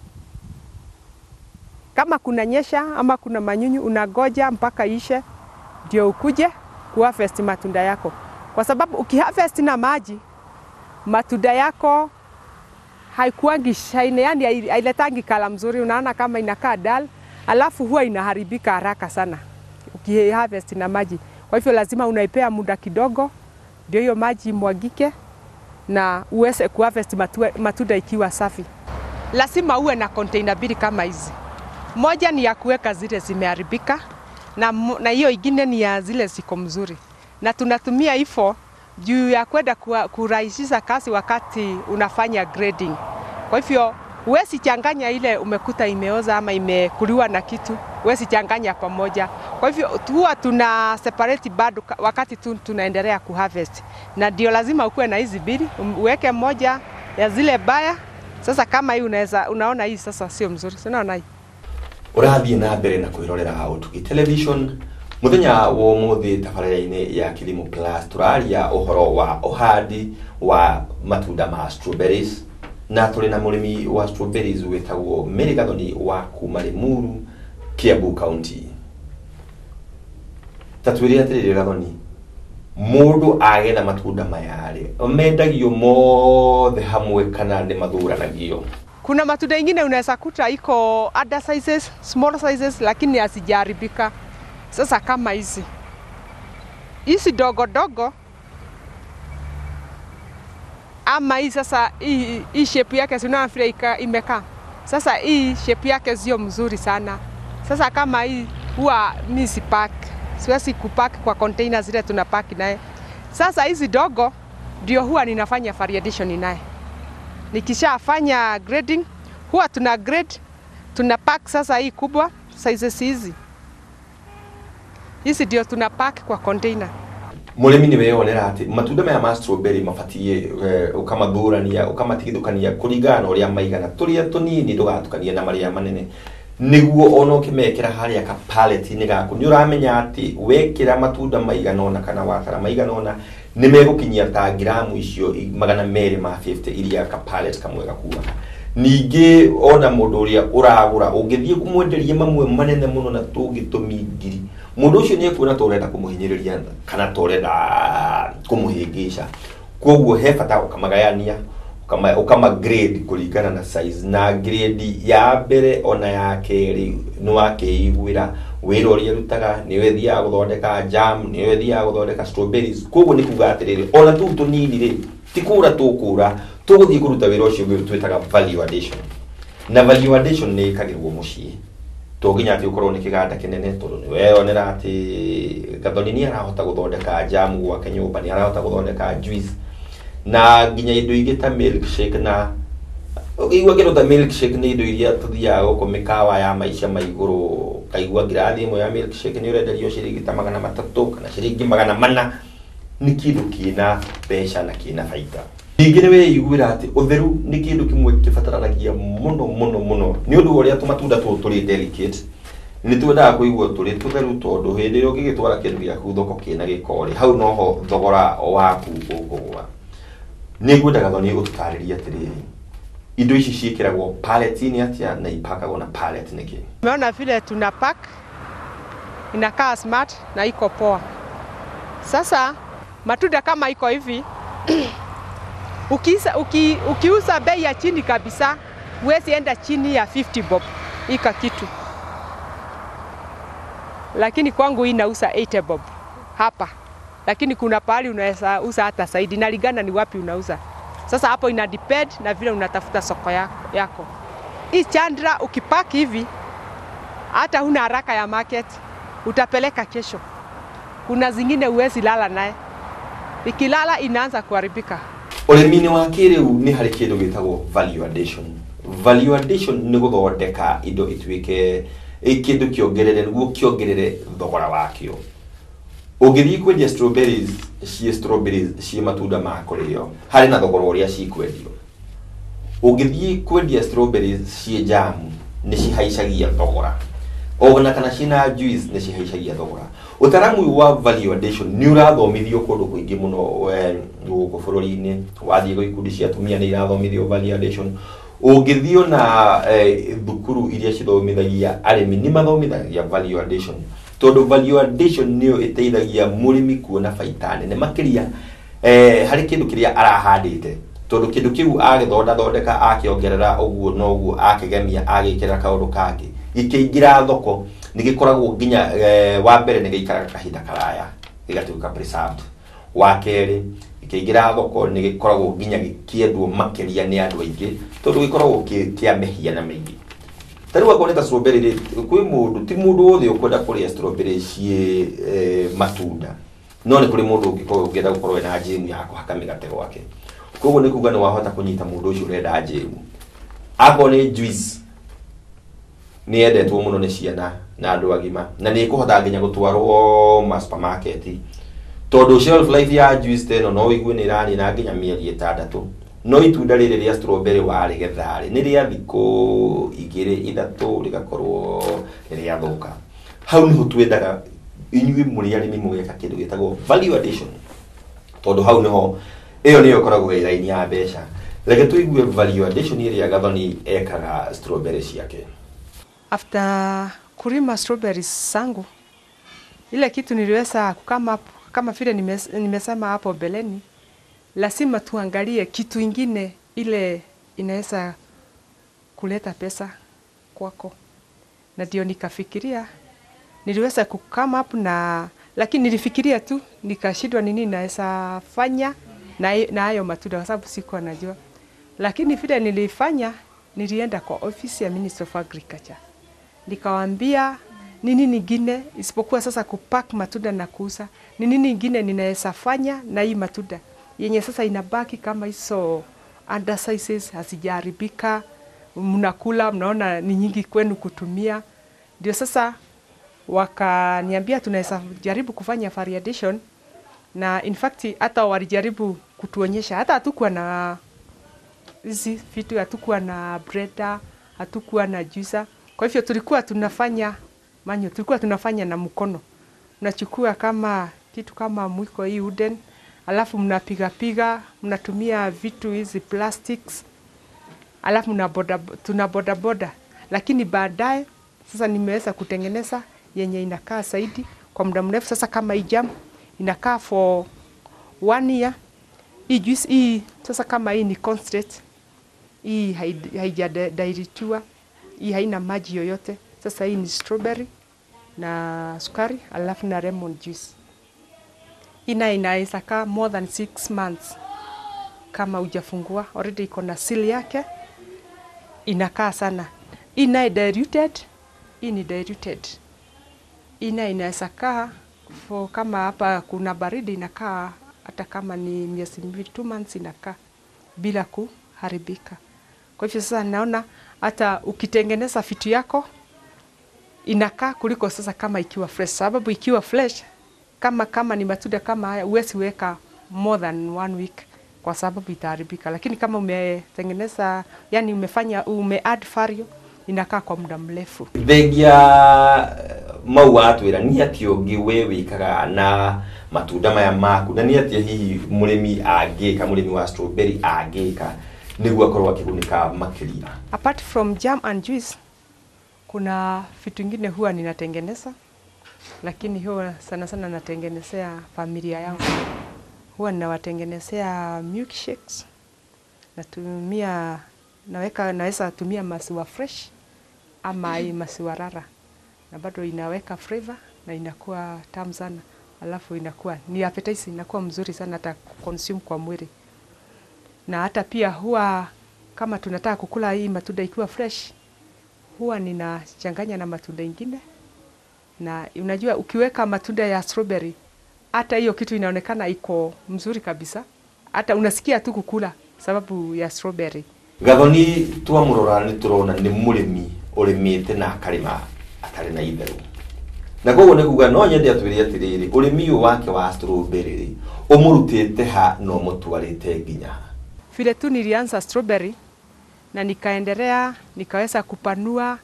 kama kuna nyesha ama kuna manyunyu, unagoja mpaka ishe ndio ukuje kuharvest matunda yako, kwa sababu ukiharvest na maji matunda yako haikuangi shine, yani hailetangi kala mzuri, unaona kama inakaa dull, alafu huwa inaharibika haraka sana ukiharvest na maji. Kwa hivyo lazima unaipea muda kidogo, ndio hiyo maji imwagike na uweze kuharvest matunda ikiwa safi. Lazima uwe na container mbili kama hizi moja ni ya kuweka zile zimeharibika na, na hiyo ingine ni ya zile ziko mzuri, na tunatumia hivyo juu ya kwenda kurahisisha kazi wakati unafanya grading. Kwa hivyo huwezi changanya ile umekuta imeoza ama imekuliwa na kitu, huwezi changanya pamoja. Kwa hivyo huwa tuna separate bado wakati tu tunaendelea kuharvest, na ndio lazima ukuwe na hizi mbili, uweke moja ya zile baya. Sasa kama hii unaweza, unaona hii sasa sio mzuri, unaona hii ũrathiĩ na mbere na kwĩrorera ũtugi television mũthenya wa ũmũthĩ tabarĩra-inĩ ya Kilimo Plus tũraria ũhoro wa ũhandi wa matunda ma strawberries na tũrĩ na mũrĩmi wa strawberries wĩtagwo Mary Gathoni wa kuma Limuru Kiambu County ta twĩre atĩrĩrĩ Gathoni mũndũ agetha matunda maya rĩ mendagio mothe hamwe kana nĩ mathuranagio Kuna matunda ingine unaweza kuta iko other sizes, small sizes lakini hazijaharibika. Sasa kama hizi hizi dogo dogo ama hii sasa hii, hii shape yake si unaona vile ika- imekaa. Sasa hii shape yake sio mzuri sana. Sasa kama hii huwa mi sipack, siwezi kupack kwa container zile tunapack naye. Sasa hizi dogo ndio huwa ninafanya variation naye nikishafanya grading huwa tuna grade tuna pack sasa hii kubwa sizes hizi hizi ndio tuna pack kwa container mũrĩmi nĩ weyonera atĩ matunda maya ma strawberry mabatiĩ eh, ũkamathũrania ũkamatigithũkania kũringana na ũrĩa maigana tũrĩa tũnini ndũgatukanie na marĩa manene nĩguo ona ũkĩmekĩra harĩa ka pallet-inĩ gaku nĩ ũramenya atĩ wekĩra matunda maigana ũna kana watara maigana ũna nĩ megũkinyia ta ngiramu icio i- magana merĩ ma 50 iria ka pallet kamwe gakuaga ningĩ ona mũndũ ũrĩa ũragũra ũngĩthiĩ kũmwenderia mamwe manene mũno na tũngĩtũmi ngiri mũndũ ũcio nĩ ekuona ta ũrenda kũmũhinyĩrĩria kana ta ũrenda kũmũhĩngĩca koguo he bata ũkamagayania ũkama, ũkama grade kũringana na size na grade ya mbere ona ya kerĩ nĩ wakĩiguĩra wĩra ũrĩa ũrutaga nĩ wethiaga gũthondeka jam nĩ wethiaga gũthondeka strawberries koguo nĩ kuga atĩrĩrĩ ona tũu tũnini rĩ ti kũra tũkũra tũgũthiĩ kũruta wĩra ũcio ũngĩ twĩtaga value addition na value addition nĩ ĩkagĩrwo mũciĩ to nginya atĩ ũkorwo nĩ kĩganda kĩnene tondũ nĩ weyonera atĩ gathoni nĩ arahota gũthondeka jamu gwake nyũmba nĩ arahota gũthondeka juice na nginya indo ingĩ ta milkshake na ũkĩigua kĩndũ ta milkshake nĩ indo iria tũthiaga gũkũ mĩkawa ya maica ma igũrũ kaigua ngirathi ĩmwe ya milkshake nĩ ũrenderio ciringi ta magana matatũ kana ciringi magana mana nĩ kĩndũ kĩna mbeca na kĩna baita ningĩ nĩ weiguĩra atĩ ũtheru nĩ kĩndũ kĩmwe kĩbataranagia mũno mũno mũno nĩ ũndũ wa ũrĩa tũmatunda tũtũ tũrĩ delicate nĩ twendaga kũigua tũrĩ tũtheru tondũ hĩndĩ ĩrĩa ũngĩgĩtwara kĩndũ gĩaku thoko kĩna gĩko rĩ hau noho thogora waku ũkũgũa nĩ ngwendaga thoni ũtũtarĩrie atĩrĩrĩ indo ici ciĩkĩragwo pallet-inĩ atĩa na ipakagwo na pallet nĩkĩ umeona vile tuna pack inakaa smart na iko poa sasa matunda kama iko hivi ukiuza, uki, ukiuza bei ya chini kabisa huwezi enda chini ya 50 bob ika kitu lakini kwangu hii nauza 80 bob hapa, lakini kuna pahali unaweza uza hata zaidi, inalingana ni wapi unauza. Sasa hapo ina depend na vile unatafuta soko yako. yako. Hii chandra ukipaki hivi, hata huna haraka ya market, utapeleka kesho. Kuna zingine huwezi lala naye, ikilala inaanza kuharibika. ũrĩmi-inĩ wa kĩrĩu nĩ harĩ kĩndũ gĩtagwo value addition value addition nĩ gũthondeka indo ituĩke ĩ kĩndũ kĩongerere nĩguo kĩongerere thogora wakĩo ũngĩthiĩ kwendia strawberries ciĩ strawberries ciĩ matunda ma kũrĩo harĩ na thogora ũrĩa cikwendio ũngĩthiĩ kwendia strawberries ciĩ jamu nĩ cihaicagia thogora ona kana ciĩna juice nĩ cihaicagia thogora ũtaramu ũyũ wa value addition nĩ ũrathomithio kũndũ kũingĩ mũno eh, gũkũ bũrũri-inĩ wathiĩ gwĩ ikundi cia atumia nĩ irathomithio value addition ũngĩthiĩ ona eh, thukuru iria cithomithagia arĩmi nĩ mathomithagia value addition tondũ value addition nĩyo ĩteithagia mũrĩmi kuona baita nene makĩria eh, harĩ kĩndũ kĩrĩa arahandĩte tondũ kĩndũ kĩu agĩthonda thondeka akĩongerera ũguo na ũguo akĩgemia agĩkĩra kaũndũ kangĩ gĩkĩingĩra thoko nĩ gĩkoragwo nginya eh, wa mbere nĩ gĩikaraga kahinda karaya gĩgatuĩka preserved wa kerĩ gĩkĩingĩra thoko nĩ gĩkoragwo nginya gĩkĩendwo makĩria nĩ andũ aingĩ tondũ gĩkoragwo kĩ- kĩa mĩhiana mĩingĩ ta rĩu akorwo nĩ ta strawberry rĩ kwĩ mũndũ ti mũndũ wothe ũkwenda kũrĩa strawberry ciĩ eh, matunda no nĩ kũrĩ mũndũ ũngĩkorwo ũngĩenda gũkorwo ena njĩmu ya kũhaka mĩgate gwake koguo nĩ kuga nĩ wahota kũnyita mũndũ ũcio ũrenda njĩmu akorwo nĩ juice nĩ yendetwo mũno nĩ ciana na andũ agima na nĩ ĩkũhota nginya gũtwarwo ma supermarket tondũ shelf life ya juice ta ĩno no ũigue nĩ ĩranina nginya mĩeri ĩtandatũ no itunda rĩrĩ rĩa strawberry warĩgetha rĩ nĩ rĩa thikũ igĩrĩ ithatũ rĩgakorwo nĩ rĩathũka hau nĩho twendaga inyuĩ mũrĩ arĩmi mũgeka kĩndũ gĩtagwo value addition tondũ hau nĩho ĩyo nĩyo ĩkoragwo ĩ raini ya mbeca reke tuigue value addition iria gathoni ekaga strawberry ciake after kulima strawberries zangu, ile kitu niliweza kukama kama vile nimes, nimesema hapo beleni, lazima tuangalie kitu ingine ile inaweza kuleta pesa kwako, na ndio nikafikiria, niliweza kukama up na lakini nilifikiria tu nikashindwa nini naweza fanya na na hayo matunda, kwa sababu sikuwa najua, lakini vile nilifanya, nilienda kwa ofisi ya Minister of Agriculture nikawaambia ni nini ingine isipokuwa sasa kupack matunda na kuuza, ni nini ingine ninaweza fanya na hii matunda yenye sasa inabaki kama hizo undersizes hazijaharibika, mnakula mnaona ni nyingi kwenu kutumia. Ndio sasa wakaniambia tunaweza jaribu kufanya variation, na in fact hata walijaribu kutuonyesha, hata hatukuwa na hizi vitu, hatukuwa na blender, hatukuwa na juicer kwa hivyo tulikuwa tunafanya manyo, tulikuwa tunafanya na mkono. Mnachukua kama kitu kama mwiko hii uden, alafu mnapiga piga, mnatumia vitu hizi plastics, alafu mna boda, tuna boda boda. Lakini baadaye sasa nimeweza kutengeneza yenye inakaa zaidi kwa muda mrefu. Sasa kama hii jam inakaa for one year. Hii juice hii sasa kama hii ni concentrate, hii haijadairitiwa hii haina maji yoyote. Sasa hii ni strawberry na sukari alafu na lemon juice. Ina inaweza kaa more than six months kama hujafungua, already iko na seal yake, inakaa sana. Hii naye diluted, hii ni diluted. Hii naye inaweza kaa for kama hapa kuna baridi, inakaa hata kama ni miezi mbili, two months inakaa bila kuharibika. Kwa hivyo sasa naona hata ukitengeneza vitu yako inakaa kuliko sasa kama ikiwa fresh, sababu ikiwa fresh kama kama ni matunda kama haya huwezi weka more than one week kwa sababu itaharibika, lakini kama umetengeneza, yani umefanya ume add value inakaa kwa muda mrefu. thengia mau watwira ni atia ũngĩ we wĩkaga na matunda maya maku na nĩ atia hihi mũrĩmi angĩka mũrĩmi wa strawberry angĩka nĩguo akorwo akĩgunĩka makĩria Apart from jam and juice, kuna vitu ingine huwa ninatengeneza, lakini huwa sana sana natengenezea familia yangu. Huwa ninawatengenezea milkshakes, natumia naweka, naweza tumia maziwa fresh ama hii maziwa rara, na bado inaweka flavor na inakuwa tamu sana, alafu inakuwa ni appetizer, inakuwa mzuri sana hata consume kwa mwili na hata pia huwa kama tunataka kukula hii matunda ikiwa fresh, huwa ninachanganya na matunda ingine, na unajua ukiweka matunda ya strawberry, hata hiyo kitu inaonekana iko mzuri kabisa, hata unasikia tu kukula sababu ya strawberry. gathoni twamũrora nĩ tũrona nĩ mũrĩmi ũrĩmĩte na akarĩma atarĩ na itherũ na koguo nĩ kuga no nyende atwĩre atĩrĩrĩ ũrĩmi ũyũ wake wa strawberry rĩ ũmũrutĩte ha na ũmũtwarĩte nginya ha Vile tu nilianza strawberry na nikaendelea nikaweza kupanua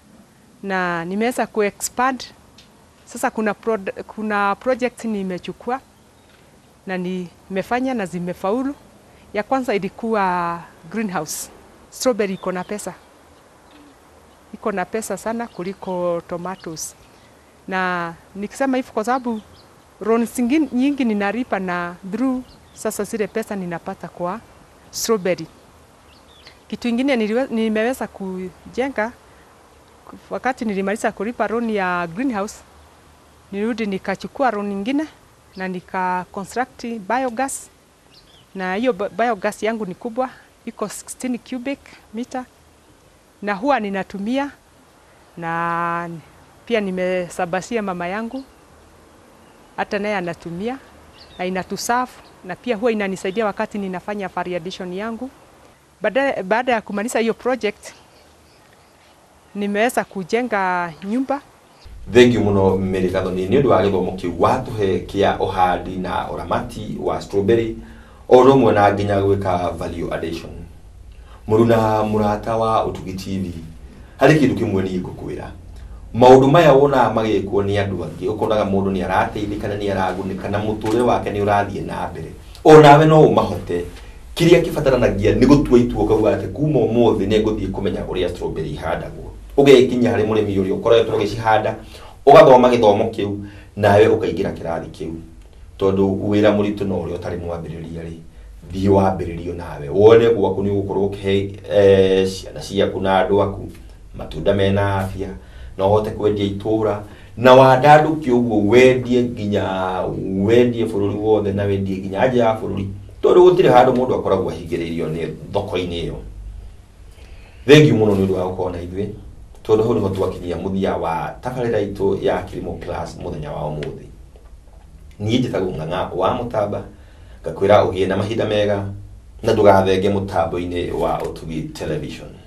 na nimeweza kuexpand. Sasa kuna, pro, kuna project nimechukua na nimefanya na zimefaulu. Ya kwanza ilikuwa greenhouse. Strawberry iko na pesa, iko na pesa sana kuliko tomatoes, na nikisema hivyo kwa sababu loans zingine nyingi ninalipa na through sasa zile pesa ninapata kwa strawberry. Kitu ingine niliwe, nimeweza kujenga wakati nilimaliza kulipa loan ya greenhouse, nirudi nikachukua loan nyingine na nika construct biogas, na hiyo bi- biogas yangu ni kubwa, iko 16 cubic meter, na huwa ninatumia na pia nimesabasia mama yangu, hata naye anatumia na inatusafu na pia huwa inanisaidia wakati ninafanya variation yangu. Baada, baada ya kumaliza hiyo project nimeweza kujenga nyumba thengiå må no mä gathoni nä å ndå wa gä thomo kä u watåhe kä a å handi na å ramati wa strawberry o å mwe na nginya gwä ka value addition må runa må rata wa å tugi tv harä kä ndå kä mwe niä ngå kwä ra maå ndå maya wonaga magä kwo nä andå angä å konaga må ndå nä arateithä kana nä aragunä kana må tå rä wake nä å rathiä na mbere o nawe no å mahote kiria kibataranagia nĩ gũtua itua ũkauga atĩ kuma ũmũthĩ nĩ ngũthiĩ kũmenya ũrĩa strawberry ihandagwo ũgekinya harĩ mũrĩmi ũrĩa ũkoretwo ũgĩcihanda ũgathoma gĩthomo kĩu nawe ũkaingĩra kĩrathi kĩu tondũ wĩra mũritũ no ũrĩa ũtarĩ mwambĩrĩria rĩ thiĩ wambĩrĩrio nawe wone gwaku nĩ ũgũkorwo ũkĩhe eh, ciana ciaku na andũ aku matunda mena afya no ũhote kwendia itũra na wandandũke ũguo wendie nginya wendie bũrũri wothe na wendie nginya nja ya bũrũri tondũ gũtirĩ handũ mũndũ akoragwo ahingĩrĩirio nĩ thoko-inĩ ĩyo thengiũ mũno nĩ ũndũ wa gũkorwo na ithuĩ tondũ hau nĩho twakinyia mũthia wa tabarĩra itũ ya Kilimo Plus mũthenya wa ũmũthĩ niĩ njĩtagwo ng'ang'a wa mũtamba ngakwĩra ũgĩe na mahinda mega na ndũgathenge mũtambo-inĩ wa ũtugi television